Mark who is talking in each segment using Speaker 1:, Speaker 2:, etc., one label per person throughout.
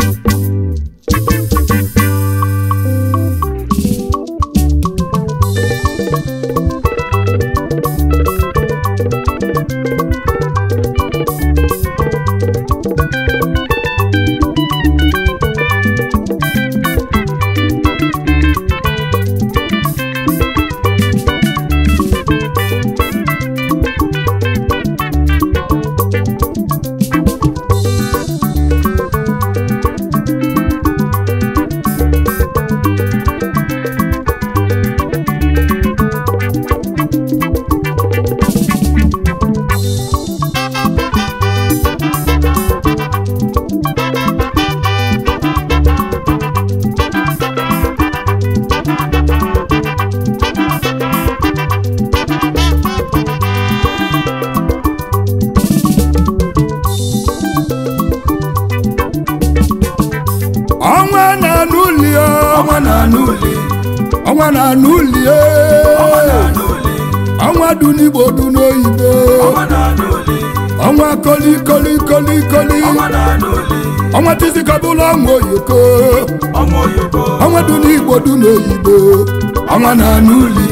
Speaker 1: ọnwa na-anụ uli o,
Speaker 2: ọnwa na-anụ uli
Speaker 1: ọnwa na-anụ uli o.
Speaker 2: ọnwa na-anụ uli
Speaker 1: ọnwa dị n'igbo dị n'oyibo
Speaker 2: ọnwa na-anụ uli
Speaker 1: ọnwa koli koli koli koli
Speaker 2: ọnwa na-anụ uli
Speaker 1: ọnwa tizikabụla ọnwa oyoko
Speaker 2: ọnwa oyoko
Speaker 1: ọnwa dị n'igbo dị n'oyibo ọnwa na-anụ uli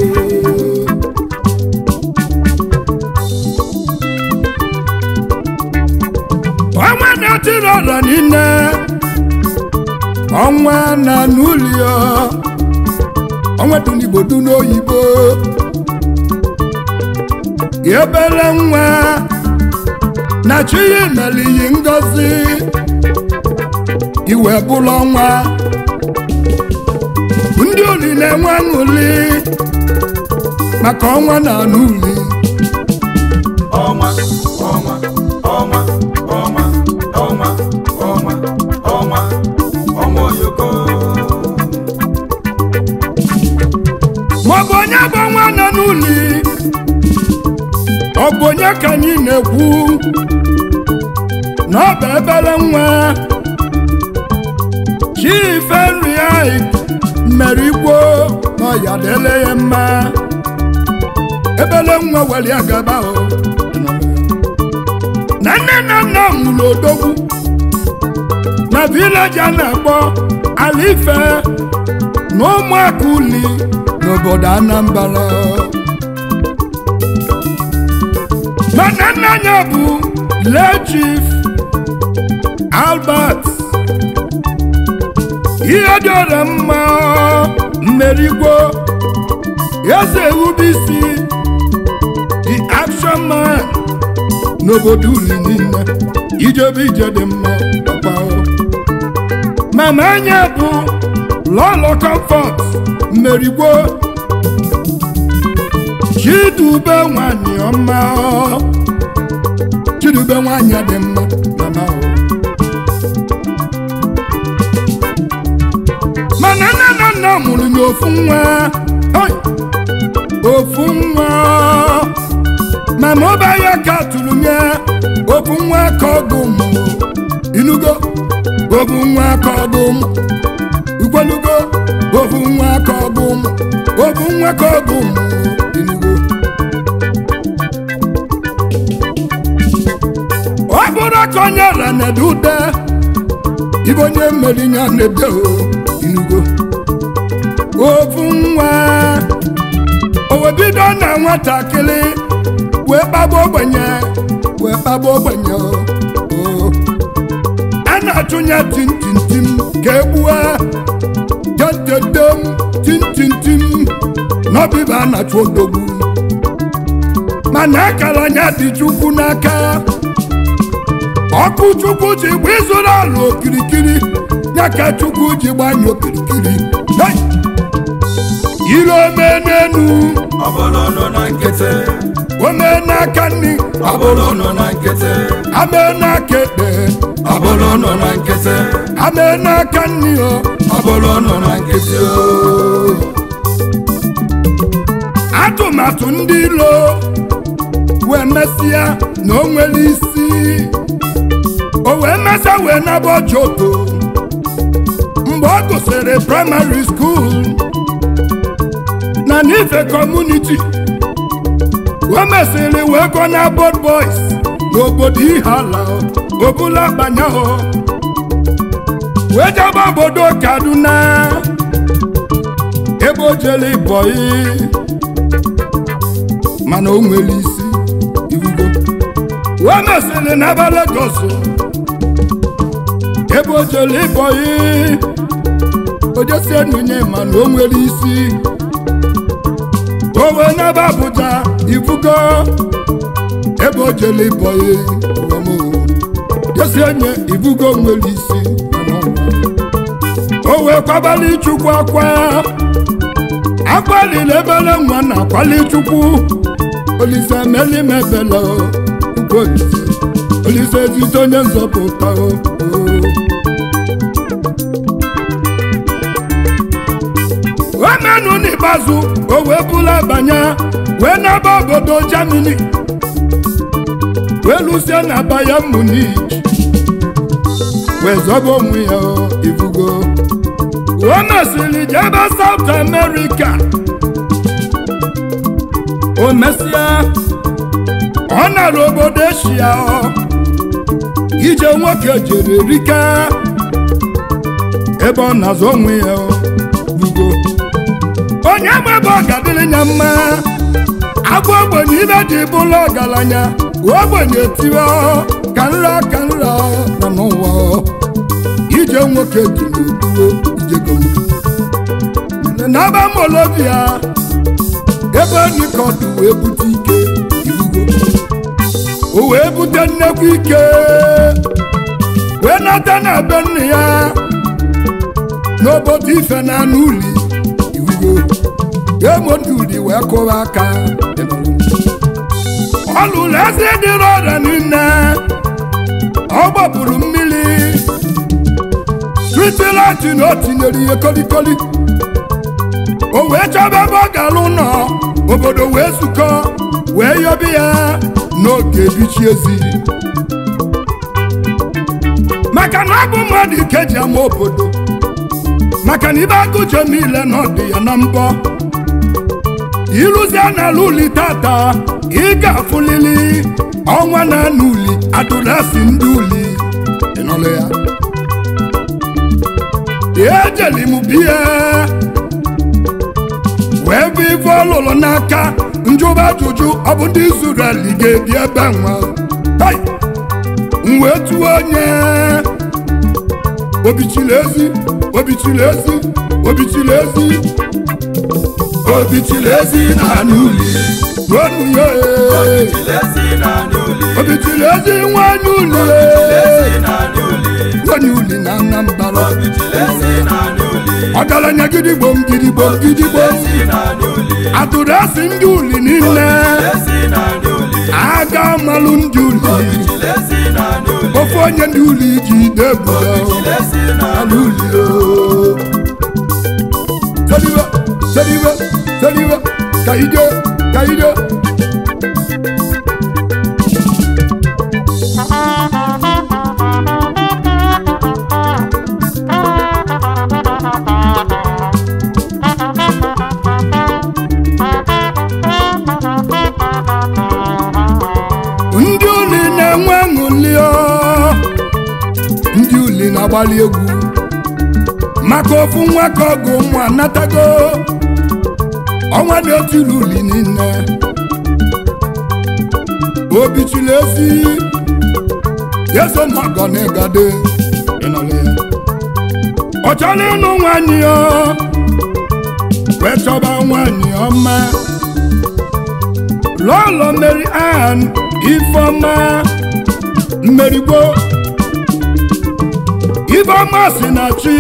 Speaker 1: ọnwa na-etiri ọla niile ọnwa na-anụ uli o. ọnwa dị n'igbo dị n'oyibo ebere nwa na chi ya mere iyi ngozi iwe bụrụ ọnwa ndị uli na-enwe aṅụli maka ọnwa na anụ uli
Speaker 2: ọnwa ọnwa ọnwa ọnwa ọnwa ọnwa ọnwa ọnwa oyoko
Speaker 1: maọbụ onye bụ ọnwa nọ n'uli ọ bụ onye ka anyị na-ekwu na ọ bụ ebere nwa chife nri anyị mere igbo na ọya dele ya mma ebele nwa were ya gaba o na nne na nna mụrụ odogwu na vileji a na-akpọ alife na ụmụaka uli n'obodo anambra mana nna ya bụ lee chief albert ihe dịọrọ mma mmerigwo eze ewubisi the action man n'obodo uli niile ijebe ije dị mma papa o. mama anya bụ lọlọ comfort mmerigwo chidube nwanyị ọma o. chidube nwanyị dị mma mama o. mana nne na nna mụrụ ya ofu nwa Oi! ofu nwa mama ọba ya ka tụrụ nye ofu nwa ka ọgụ mụ inugo ofu nwa ka ọgụ mụ ikwelugo ofu nwa ka ọgụ mụ ofu nwa ka ọgụ mụ inugo ọ bụrụ ka onye ra na-ede ude ibe onye mmeri ya na-ede o inugo ofu nwa o wee bido na nwatakịrị wee kpagbu ogbenye wee kpagbu ogbenye o o. a na-achụnye tintintim ka egbue tetetem tintintim n'ọbịba a na-achụ odogwu mana akara anya dị chukwu n'aka ọkụ chukwu ji gba ịzụrụ ala okirikiri ya ka chukwu ji gbanye okirikiri Hey! ire ome n'enu
Speaker 2: ọbụlụ nọ na nkịtị
Speaker 1: ome n'aka nri
Speaker 2: ọbụlụ nọ na nkịtị
Speaker 1: ame n'aka ekpe
Speaker 2: ọbụlụ nọ na nkịtị
Speaker 1: ame n'aka nri o
Speaker 2: ọbụlụ nọ na nkịtị o
Speaker 1: atụmatụ ndị ilo wee mesịa na o nwere isi o wee mesịa wee naba joto mgbe ọ gụsịrị praịmarị skuul na n'ife kọmuniti wee mesịrị wee gụọ na bod boys n'obodo ihala obula banya wee jebe obodo kaduna ebe o jere bọyị mana o nwere isi irugo wee mesịrị n'ebe Lagos ebe o jere bọyị o jesi enunye mana o nwere isi o wee n'ebe Abuja ifugo ebe o jere bọyị jesi enye ifugo nwere isi o wee kwabali chukwu akwa akpalila ebele nwa na akwali chukwu olise melimebele ukwu olise olise ezite onye nzọpụta o omenu n'ikpeazụ o wee bula banye wee n'ebe obodo Germany wee lusie na Bayern Munich wee zọba onwe ya ivugo o mesịrị jebe South America o mesịa ọ nara obodo Eshia ije nwoke jere rika ebe ọ na-azụ onwe ya bugo onye ma ebe ọ ga-adịrị ya mma agwa ogbenye ibe ji bụrụ ọgaranya ogbenye tiwe ka nra ka nra nọ n'ụwa ije nwoke dị n'okpuru ijego n'aba molobia ebe nikọdụ wee bute ike irugo o wee bute nnekwu ike wee nata na be nne ya n'obodo ife na anụ uli irugo emoduli wee kụwa aka ọ lụrụ eze dịrị ọrịa niile ọ gbapụrụ mmiri stritilanti na o tinyere ihe kolikoli o wee chọba ebe ọ gara ụlọ obodo wee zukọ wee yọbi ya n'oge bichi ezi maka na ọ bụ mmadụ ike ji ama obodo maka na ibe agụje niile na ọdị ya na mbọ ịrụzie n'ala uli tata ị ga-afụlili ọnwa na anụ uli adụrasị ndị uli ịnọlụ ya ejeli m biya wee bụ ife ọlụlụ n'aka njụba ajụjụ ọ bụ ndị Izrel ga-ebi ebe nwa hai m wee tụọ onye obichiri ezi obichiri ezi obichiri ezi obichiri ezi na anụ uli ruonu ya obichiri ezi nwanyị uli nwanyị uli na Anambra ọgaranya gidigbom gidigbom gidigbom atụrụ asị ndị uli niile aga malụ ndị uli ofe onye ndị uli ji debuo ala uli seriwe seriwe seriwe ka ije ka ije ndị uli na-enwe ṅụli ndị uli na-agbalị egwu maka ofu nwa ka ọgụ ụmụ anatago ọnwa dị otu uli niile obi chiri ezi yeso magọ na ịgade ịnọrọ ya ọ chọrọ ịnụ nwanyị ya wee chọba nwanyị ọma lọlọ Mary Ann Ifeọma mmerigbo Ifeọma si na chi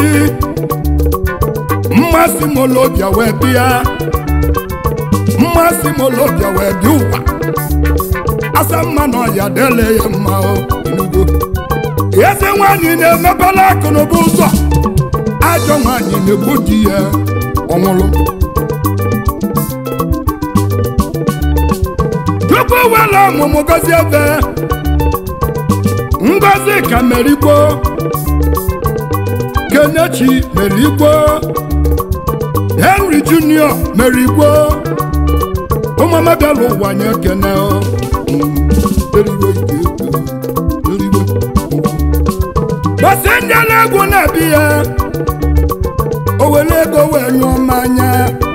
Speaker 1: mmasị molobia wee bịa mmasị molobia wee dị ụwa asa mma na ọya dele ya mma enugo eze nwanyị na-emepela akụnụba ụzọ ajọ nwanyị na-egbu di ya ọnwụrụ tupu wela ọmụmụ gozi ebe ngozi ka merigbo kenechi merigbo henry junior merigbo ụmụamabiala ụwa nye kene gbasi njele egwu na-ebi ya o were ego wee nyụọ mmanya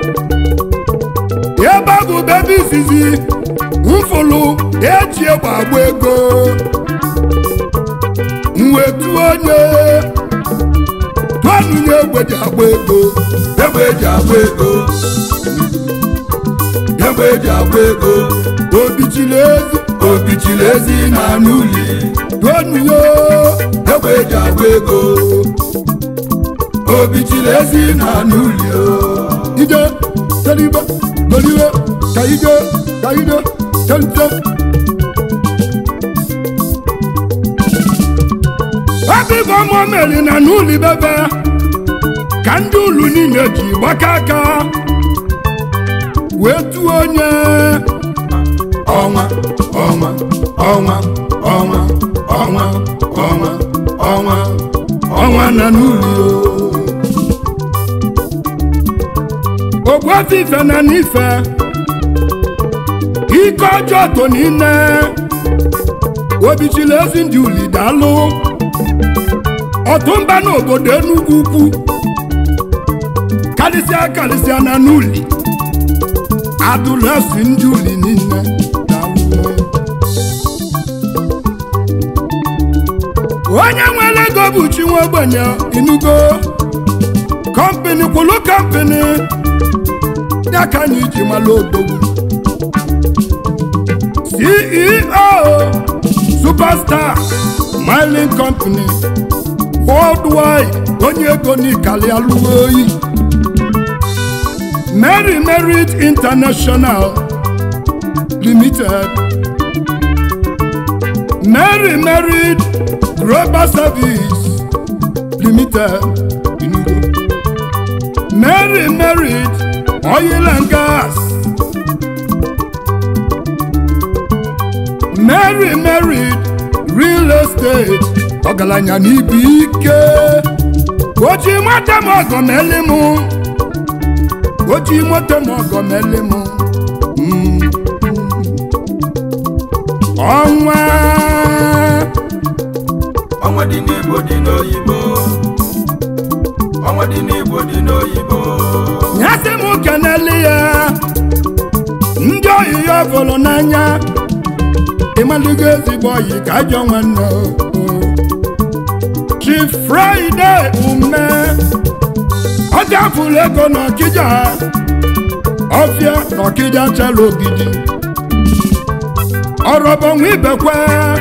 Speaker 1: ebe a bụ bebe izizi mfụlụ eji egbe agba ego mwetu onye tụanụnye egbe ji agba ego
Speaker 2: egbe eji agba ego egbe eji agba ego
Speaker 1: obichiri ezi
Speaker 2: obichiri ezi na n'uli
Speaker 1: tụanụnye
Speaker 2: egbe eji agba ego obichiri ezi na n'uli
Speaker 1: ije teribe goliwe ka ije ka ije tentem ọbịbụ ọmụ meri na n'ụlọ bebe ka ndị ụlụ niile ji gbaka aka wee tụọ onye
Speaker 2: ọnwa ọnwa ọnwa ọnwa ọnwa ọnwa ọnwa
Speaker 1: ọnwa na n'ụlọ ogbuefi ife na n'ife ike ọjọọ to niile obichiri ezi ndị uli daalụ ọtụmba n'obodo enugwu ukwu karịsịa karịsịa na n'uli adụlasi ndị uli niile daalụ. onye nwere ego bụ chi nwa ogbenye inugo kọmpini kwụlụ kọmpini ya ka anyị ji mara odogwu ceo superstar mining company worldwide onye ego n'ikali alụghị oyi mary merit international limited mary merit global service limited Enugu. mary merit oil and gas mary merit real estate ọgaranya n'ibu ike oji nwata m ọgọ meli m oji nwata m ọgọ meli m Mm. ọnwa
Speaker 2: ọnwa dị n'igbo dị n'oyibo ọnwa dị n'igbo dị n'oyibo
Speaker 1: nyasị m keneli ya ndị oyi ya fụrụ n'anya ịmalụgo ezigbo oyi ka ajọ nwanne o. chi fraịde ume ọ gafuru ego n'ọkịja ọfịa n'ọkịja chala ogidi ọrọbọnwa ibekwe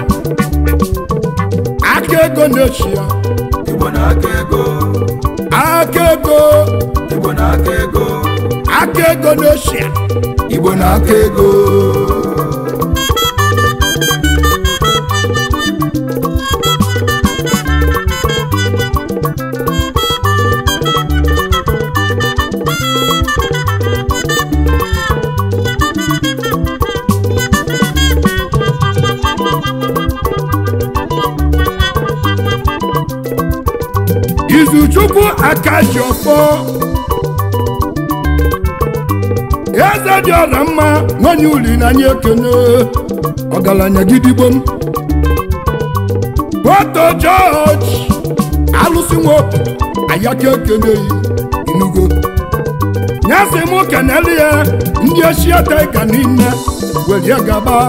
Speaker 1: aka ego na-echi ya
Speaker 2: igbo na-aka ego
Speaker 1: aka ego
Speaker 2: igbo na-aka ego
Speaker 1: aka ego na-echi ya
Speaker 2: igbo na-aka ego
Speaker 1: izuchukwu akaji ọfọ eze dị ọra mma nwanyị uli na anyị ekene ọgaranya gidigbo m boto jọji alụsị nwoke ayaka ekene yi inugo nyasị m keneli ya ndị eshiata ịga niile were gaba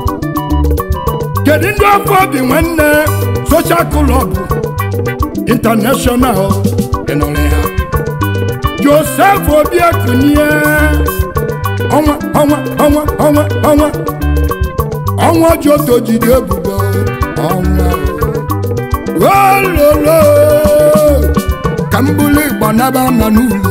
Speaker 1: kedu ndị ọfọ obi nwanne soshal klọb international ịnụrụ ya joseph obiekunie ọnwa ọnwa ọnwa ọnwa ọnwa ọnwa joto jide ebubo ọnwa ololo ka m bụrụ ịgba naba ma n'ulu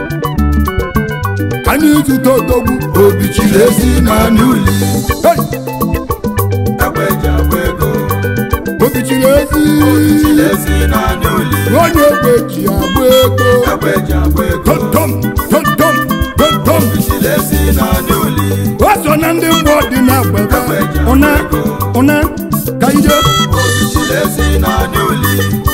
Speaker 1: anyị zụta odogwu
Speaker 2: obi chiri ezi na n'uli
Speaker 1: Hey!
Speaker 2: egbe eji agba ego
Speaker 1: obi chiri ezi
Speaker 2: obi chiri ezi na n'uli
Speaker 1: onye egbe ji agba ego
Speaker 2: egbe eji agba ego
Speaker 1: tontom tontom tontom
Speaker 2: obi chiri ezi na n'uli
Speaker 1: o so na ndị mgbe dị na agbata ụna ụna ka ije
Speaker 2: obi chiri ezi na n'uli